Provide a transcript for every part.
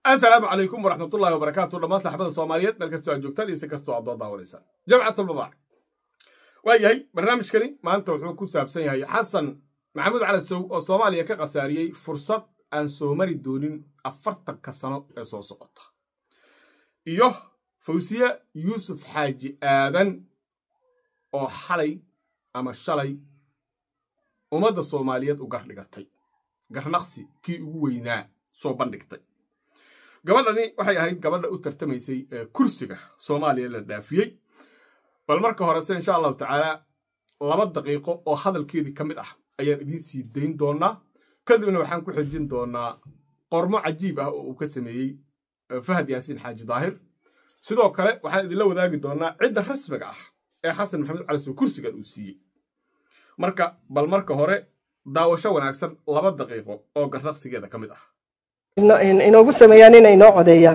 asalaamu calaykum waraxmatullahi wabarakaatu dhammaan saxbada soomaaliyeed meel kastoo aad joogtaan iyo si kastoo aad doo daawanaysaan jamcatulmubaarak waa yahay barnaamijkani maanta wuxuu ku saabsan yahay xasan maxamuud cali sow oo soomaaliya ka khasaariyey fursad aan soo mari doonin afartanka sano ee soo socota iyo fawsiye yuusuf xaaji aadan oo xalay ama shalay ummadda soomaaliyeed u gardhigatay garnaqsi kii ugu weynaa soo bandhigtay gabadhani waxay ahayd gabadha u tartamaysay ee kursiga soomaaliya la dhaafiyey bal marka horese insha allahu tacaala laba daqiiqo oo hadalkeedii ka mid ah ayaan idiin sii dayn doonaa kadibna waxaan ku xejin doonaa qormo cajiib ah oo uu ka sameeyey fahad yaasiin xaaji daahir sidoo kale waxaan idinla wadaagi doonaa cidda rasmiga ah ee xasan maxamed cali soo kursigan uu siiyey marka bal marka hore daawasho wanaagsan laba daqiiqo oo garnaqsigeeda ka mid ah inoogu sameeyaan inay noo codeeyaan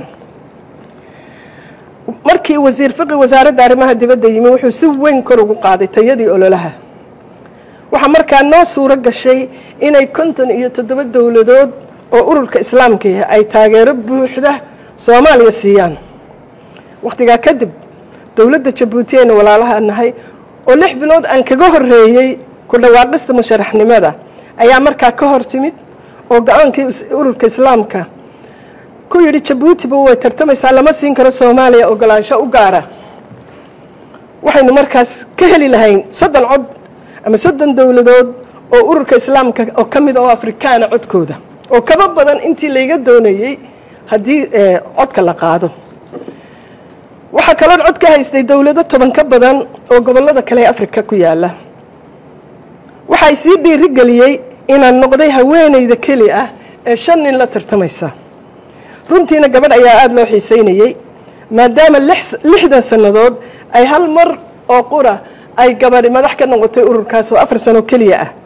markii wasiir fiqi wasaaradda arrimaha dibadda yimi wuxuu si weyn kor ugu qaaday tayadii ololaha waxaa markaa noo suuro gashay inay konton iyo toddoba dowladood oo ururka islaamkii ay taageero buuxda soomaaliya siiyaan wakhtigaa kadib dowladda jabuuti aynu walaalaha nahay oo lix bilood aan kaga horreeyey ku dhawaaqista musharaxnimada ayaa markaa ka hor timid oo go-aankii ururka islaamka ku yidhi jabuutiba way tartamaysaa lama siin karo soomaaliya ogolaansho u gaara waxaynu markaas ka heli lahayn soddon cod ama soddon dowladood oo ururka islaamka oo ka mid oo afrikaana codkooda oo kaba badan intii layga doonayey haddii codka la qaado waxaa kaloo cod ka haystay dowlado toban ka badan oo gobollada kale ee afrika ku yaala waxay sii dhiiri geliyey inaan noqday haweenayda keli ah ee shan nin la tartamaysa runtiina gabadh ayaa aada loo xiiseynayey maadaama lixdan sannadood ay hal mar oo qura ay gabadhi madax ka noqotay ururkaas oo afar sano keliya ah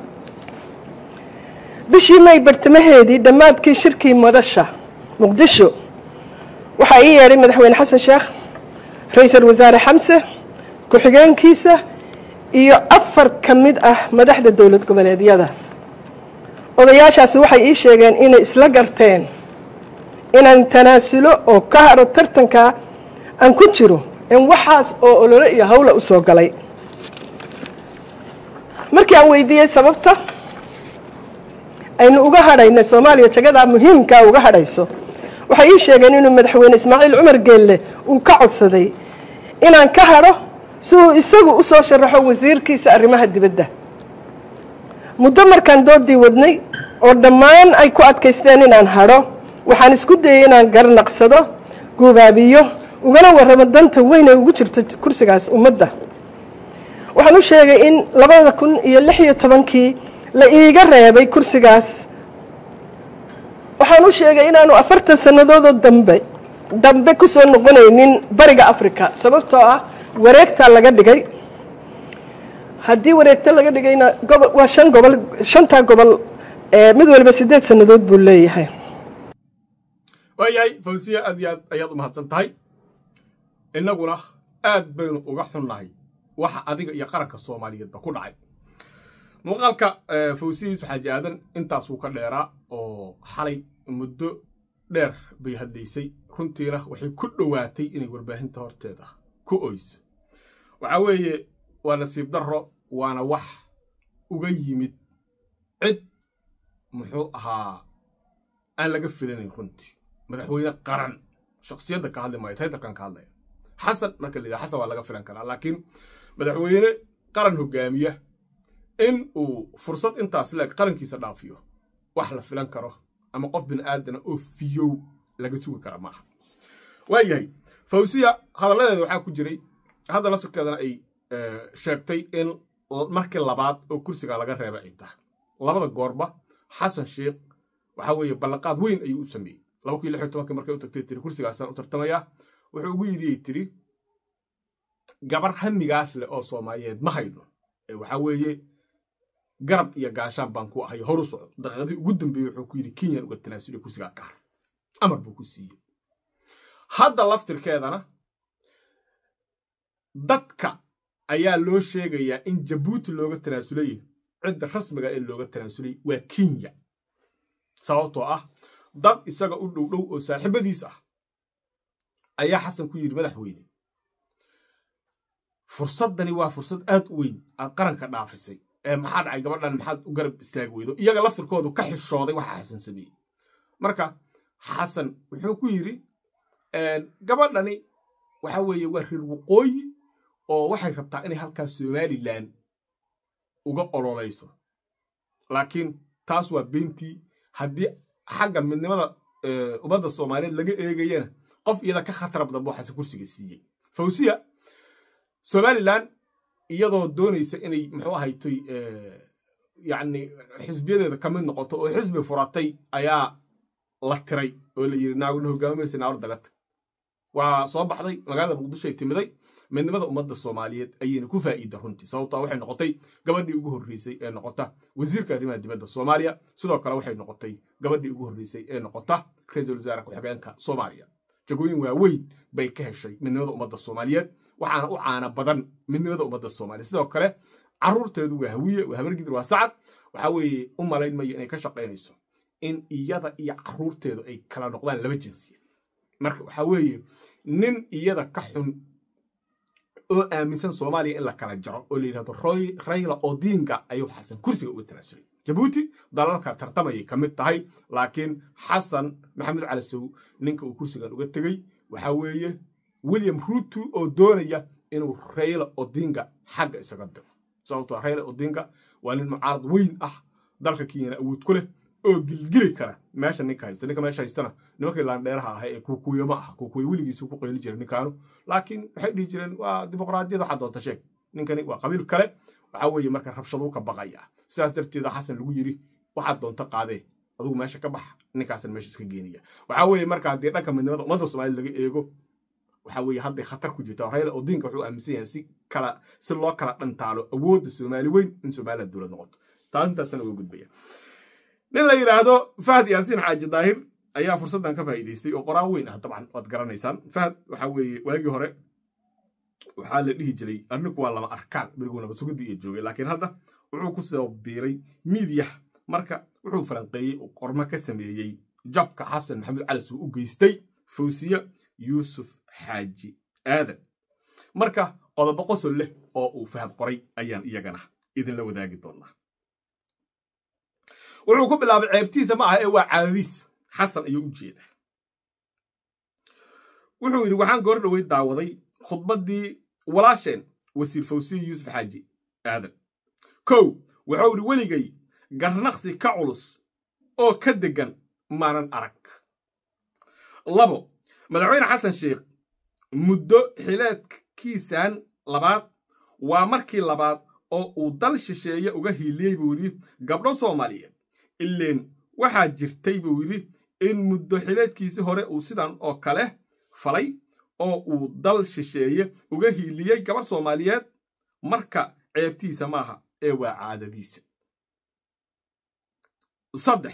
bishii may bartamaheedii dhammaadkii shirkii madasha muqdisho waxaa ii yeedhay madaxweyne xasan sheekh ra-iisul wasaare xamse ku-xigeenkiisa iyo afar ka mid ah madaxda dowlad goboleedyada odayaashaasi waxay ii sheegeen inay isla garteen inaan tanaasulo oo ka haro tartanka aan ku jiro in waxaas oo olole iyo hawla u soo galay markii aan weydiiyey sababta aynu uga hadhayna soomaaliya jagadaa muhiimkaa uga hadhayso waxay ii sheegeen inuu madaxweyne ismaaciil cumar geelle uu ka codsaday inaan ka hadho si uu isagu u soo sharaxo wasiirkiisa arrimaha dibadda muddo markaan doodii wadnay oo dhammaan ay ku adkaysteen inaan hadho waxaan isku dayey inaan garnaqsado guubaabiyo ugana warramo danta weyn ay ugu jirto kursigaas ummadda waxaan u sheegay in labada kun iyo lix iyo tobankii la iiga reebay kursigaas waxaan u sheegay inaanu afartan sannadoodoo dambe dambe ku soo noqonaynin bariga africa sababtoo ah wareegtaa laga dhigay haddii wareegto laga dhigayna gobo waa shan gobol shantaa gobol mid waliba siddeed sannadood buu leeyahay waayahay fawsiya aad iyo aad ayaad u mahadsan tahay innaguna aad baynu uga xunnahay waxa adiga iyo qaranka soomaaliyeedba ku dhacay muuqaalka fawsiya yuusuf xaaji aadan intaasuu ka dheeraa oo xalay muddo dheer bay haddaysay runtiina waxay ku dhowaatay inay warbaahinta horteeda ku oyso waxaa weeye waa nasiib darro waana wax uga yimid cid muxuu ahaa aan laga filanayn runtii madaxweyne qaran shaksiyadda ka hadli maayo taytarkan ka hadlaya xasan marka la yidhaha xasan waa laga filan karaa laakiin madaxweyne qaran hogaamiya in uu fursad intaas leeg qarankiisa dhaafiyo wax la filan karo ama qof bini aadana oo fiyow laga sugi kara maaha waa yahay fawsiya hadalladeeda waxaa ku jiray hadda laftirkeedana ay sheegtay in markii labaad oo kursiga laga reebay ay tahay labada goorba xasan sheikh waxaa weeye ballanqaad weyn ayuu u sameeyey laba kun iyo lix iyo tobankii markay u tagtay tiri kursigaasaan u tartamayaa wuxuu ugu yidhi ay tiri gabar hamigaas leh oo soomaaliyeed ma hayno waxaa weeye garab iyo gaashaan baan ku ahay horu socdo daqiiqadii ugu dambeeyey wuxuu ku yidhi kenyan uga tanaasuliya kursigaa kaar amar buu ku siiyey hadda laftirkeedana dadka ayaa loo sheegayaa in jabuuti looga tanaasulay cidda rasmiga ee looga tanaasulay waa kenya sababtoo ah dad isaga u dhow dhow oo saaxiibadiis ah ayaa xasan ku yidhi madaxweyne fursaddani waa fursad aad u weyn aad qaranka dhaafisay ee maxaa dhacay gabadhan maxaad u garab istaagi weydo iyaga laftirkoodu ka xishooday waxa xasan sameeyey marka xasan wuxuu ku yidhi gabadhani waxa weeye waa reer waqooyi oo waxay rabtaa inay halkaas somalilan uga ololayso laakiin taas waa beentii haddii xagga midnimada ummadda soomaaliyeed laga eegayana qof iyada ka khatar badan buu xasan kursiga siiyey fawsiya somalilan iyadoo doonaysa inay muxuu ahaytoy yacni xisbiyadeeda ka mid noqoto oo xisbi furatay ayaa la tiray oo la yidhi naaguna hogaamimaysa naawar dagata waa soo baxday magaalada muqdisho ay timiday midnimada ummadda soomaaliyeed ayayna ku faa'iida runtii sababtaa waxay noqotay gabadhii ugu horreysay ee noqota wasiirka arrimaha dibadda soomaaliya sidoo kale waxay noqotay gabadhii ugu horreysay ee noqota ra-iisul wasaare ku-xigeenka soomaaliya jagooyin waaweyn bay ka heshay midnimada ummadda soomaaliyeed waxaana u caana badan midnimada ummadda soomaaliya sidoo kale carruurteedu waa hawiye waa habargidir waa sacad waxaa weeye u malayn mayo inay ka shaqaynayso in iyada iyo carruurteedu ay kala noqdaan laba jinsiyad marka waxaa weeye nin iyada ka xun oo aaminsan soomaaliya in la kala jaro oo la yidhahdo rayla odinga ayuu xasan kursiga uga tanaasulay jabuuti dalalka tartamayay ka mid tahay laakiin xasan maxamed cali sow ninka uu kursigan uga tegey waxaa weeye william ruto oo doonaya inuu rayla odinga xagga isaga diro sababtoo rayla odinga waa nin mucaarad weyn ah dalka kenyana awood ku leh oo gilgili kara meesha ninka haysta ninka meesha haystana nimankii laandheeraha ahay ee kuukuuyo ma aha kuukuuyo weligiisu ku qeyli jiray ninkaanu laakiin waxay dhihi jireen waa dimuqraadiyad waxaa doonta sheeg ninkani waa qabiil kale waxaa weeye marka rabshaduu ka baqaya sidaas darteeda xasan lagu yidhi waxaad doonta qaadee adugu meesha ka bax ninkaasan meesha iska geenaya waxaa weeye marka haddii dhanka midnimada ummadda soomaaliyed laga eego waxaa weeye hadday khatar ku jirta rayla odinka wuxuu aaminsan yahay si kala si loo kala dhantaalo awoodda soomaali weyn in somaliland dowlad noqoto taas intaasana uga gudbaya nin la yidhaahdo fahad yaasiin xaaji daahir ayaa fursaddan ka faa'iidaystay oo qoraan weyn ah dabcan waad garanaysaan fahad waxaa weeye waagii hore waxaa la dhihi jiray arninku waa lama arkaan beriguu nabad sugidii iyo joogay laakiin hadda wuxuu ku soo biiray miidyah marka wuxuu falanqeeyey oo qormo ka sameeyey jabka xasan maxamed cali suu u geystay fawsiye yuusuf xaaji aadan marka qodobo qosol leh oo uu fahad qoray ayaan iyagana idinla wadaagi doonaa wuxuu ku bilaabay ceebtiisa ma aha ee waa caadadiis xasan ayuu u jeeda wuxuu yidhi waxaan goor dhowey daawaday khudbaddii walaasheen wasiir fawsiye yuusuf xaaji aadan kow wuxuu yidhi weligay garnaqsi ka culus oo ka deggan maanan arag labo madaxweyne xasan sheekh muddo xileedkiisan labaad waa markii labaad oo uu dal shisheeye uga hiiliyey buu yidhi gabdho soomaaliyeed ileen waxaa jirtay buu yidhi in muddo xileedkiisii hore uu sidan oo kale falay oo uu dal shisheeye uga hiiliyey gabarh soomaaliyeed marka ceebtiisa maaha ee waa caadadiisa saddex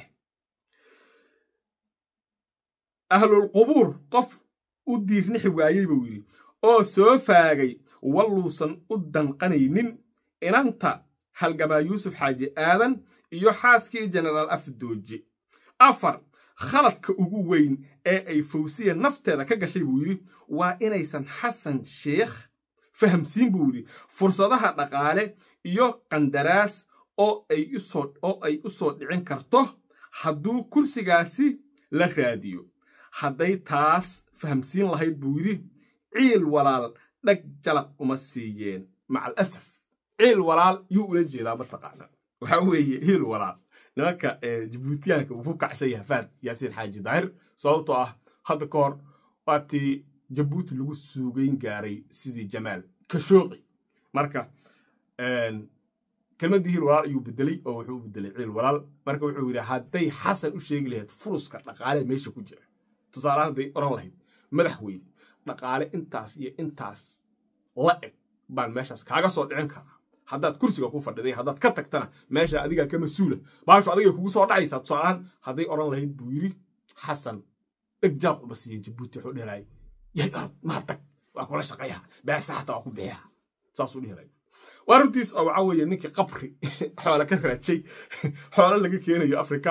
ahlulqubuur qof u diirnixi waayey buu yidhi oo soo faagay walluusan u danqanaynin inanta halgamaa yuusuf xaaji aadan iyo xaaskii jenaraal afdooje afar khaladka ugu weyn ee ay fawsiya nafteeda ka gashay buu yidhi waa inaysan xasan sheekh fahamsiin buu yidhi fursadaha dhaqaale iyo qandaraas oo ay u soo dhicin karto hadduu kursigaasi la raadiyo hadday taas fahamsiin lahayd buu yidhi ciil walaal dhag jalaq uma siiyeen maca alasaf ciil walaal yuu ula jeedaa mataqaana waxaa weeye hiil walaal nimanka jabuutiyaanka uu ku kacsan yahay faad yaasiin xaaji daahir sababtoo ah hadda ka hor waa tii jabuuti lagu suugayn gaaray sidii jamaal kashooqi marka kelmaddii hiil walaal ayuu bedelay oo wuxuu u bedelay ciil walaal marka wuxuu yidhi hadday xasan u sheegi lahayd furuska dhaqaale meesha ku jira tusaalahaan hadday odhan lahayd madaxweyne dhaqaale intaas iyo intaas la eg baan meeshaas kaaga soo dhicin karaa haddaad kursiga ku fadhiday haddaad ka tagtana meesha adigaa ka mas-uula baashu adigay kugu soo dhacaysaa tusaalahaan hadday odhan lahayd buu yidhi xasan dheg jaraq uma siiya jabuuti wuxuu dhehelaay yahay orod maa tag waa kula shaqeeya beesa xataa waa ku bixiya saasuu dhehelaay waa runtiis oo waxaa weeye ninkii qabri xoole ka raajay xoole laga keenayo afrika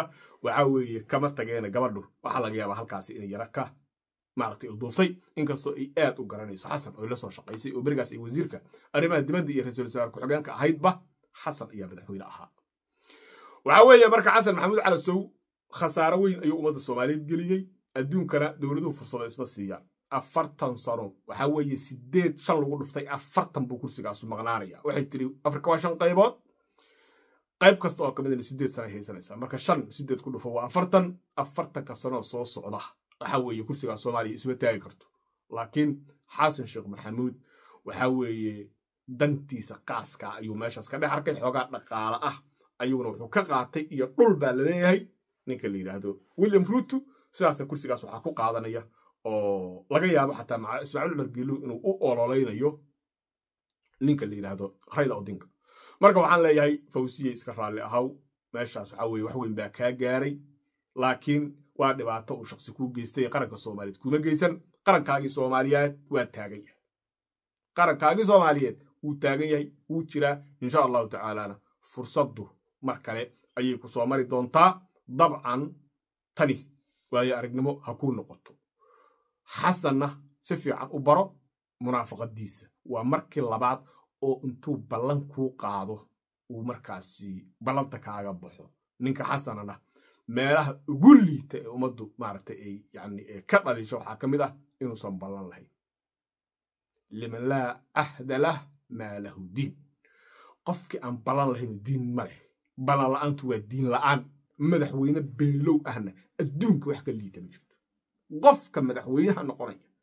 waxaa weeye kama tageena gabadhu waxaa laga yaabaa halkaasi inay yara ka maaragtay ilduuftay inkastoo ay aad u garanayso xasan oo la soo shaqaysay oo berigaas ay wasiirka arrimaha dibadda iyo ra-iisul wasaare ku-xigeenka ahaydba xasan ayaa madaxweyne ahaa waxaa weeye marka xasan maxamuud calasow khasaaro weyn ayuu ummadda soomaaliyeed geliyey adduunkana dowladuhu fursado isma siiyaan afartan sano waxaa weeye sideed shan lagu dhuftay afartan buu kursigaasu maqnaanaya waxay tiri afrika waa shan qaybood qayb kasta oo ka midna sideed sana haysanaysaa marka shan sideed ku dhufo waa afartan afartanka sanoo soo socda waxaa weeye kursigaa soomaaliya isuma taagi karto laakiin xasan sheekh maxamuud waxaa weeye dantiisa qaaska ayuu meeshaas ka dhex arkay xoogaa dhaqaale ah ayuuna wuxuu ka qaatay iyo dhul baa laleeyahay ninka la yidhaahdo william ruto sidaasna kursigaas waxaa ku qaadanaya oo laga yaabo xataa ismaaciil cumar geeluw inuu u ololeynayo ninka la yidhaahdo rayla odinka marka waxaan leeyahay fawsiye iska raalli ahaw meeshaas waxaa weye wax weyn baa kaa gaaray laakiin waa dhibaato uu shaksi kuu geystay qaranka soomaaliyeed kuma geysan qarankaagii soomaaliyeed waa taagan yahay qarankaagii soomaaliyeed wuu taagan yahay wuu jiraa insha allahu tacaalana fursaddu mar kale ayay ku soo mari doontaa dabcan tani waayo aragnimo ha kuu noqoto xasanna si fiican u baro munaafaqadiisa waa markii labaad oo intuu ballan kuu qaado uu markaasi ballanta kaaga baxo ninka xasanana meelaha ugu liita ee ummaddu maaragtay ay yani ka dhalisho waxaa ka mid ah inuusan ballan lahayn liman laa ahda lah maa lahu diin qofkii aan ballan lahaynu diin ma leh ballan la'aantu waa diin la'aan madaxweyne beenlow ahna adduunka wax ka liita ma jirto qofka madaxweynaha noqonaya